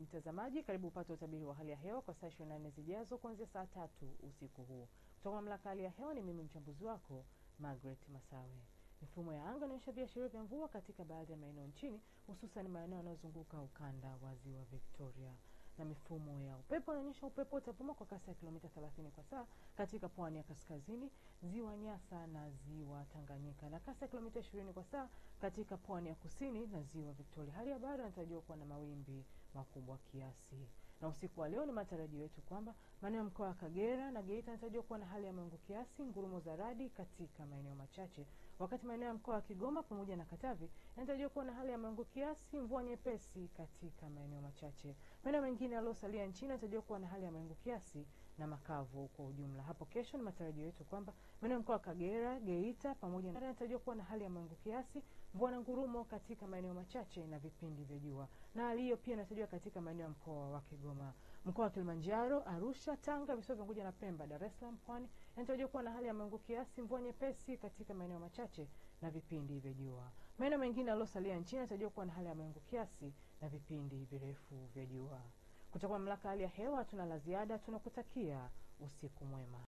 mtazamaji, karibu upate utabiri wa hali ya hewa kwa saa 24 zijazo kuanzia saa tatu usiku huu kutoka mamlaka hali ya hewa. Ni mimi mchambuzi wako Margaret Masawe. Mifumo ya anga inaonyesha viashirio vya mvua katika baadhi ya maeneo nchini, hususan maeneo yanayozunguka ukanda wa ziwa Victoria, na mifumo ya upepo inaonyesha upepo utavuma kwa kasi ya kilomita 30 kwa saa katika pwani ya kaskazini, ziwa Nyasa na ziwa Tanganyika, na kasi ya kilomita 20 kwa saa katika pwani ya kusini na ziwa Victoria. Hali ya bahari inatarajiwa kuwa na mawimbi makubwa kiasi. Na usiku wa leo ni matarajio yetu kwamba maeneo ya mkoa wa Kagera na Geita yanatarajiwa kuwa na hali ya mawingu kiasi, ngurumo za radi katika maeneo machache, wakati maeneo ya mkoa wa Kigoma pamoja na Katavi yanatarajiwa kuwa na hali ya mawingu kiasi, mvua nyepesi katika maeneo machache. Maeneo mengine yaliyosalia nchini yanatarajiwa kuwa na hali ya mawingu kiasi na makavu kwa ujumla. Hapo kesho ni matarajio yetu kwamba maeneo ya mkoa wa Kagera, Geita pamoja na yanatarajiwa kuwa na hali ya mawingu kiasi, mvua na ngurumo katika maeneo machache na vipindi vya jua, na hali hiyo pia inatarajiwa katika maeneo ya mkoa wa Kigoma, mkoa wa Kilimanjaro, Arusha, Tanga, visiwa vya Unguja na Pemba, Dar es Salaam, Pwani yanatarajiwa kuwa na hali ya mawingu kiasi, mvua nyepesi katika maeneo machache na vipindi vya jua. Maeneo mengine yaliyosalia nchini yanatarajiwa kuwa na hali ya mawingu kiasi na vipindi virefu vya jua. Kutoka mamlaka hali ya hewa, hatuna la ziada, tunakutakia usiku mwema.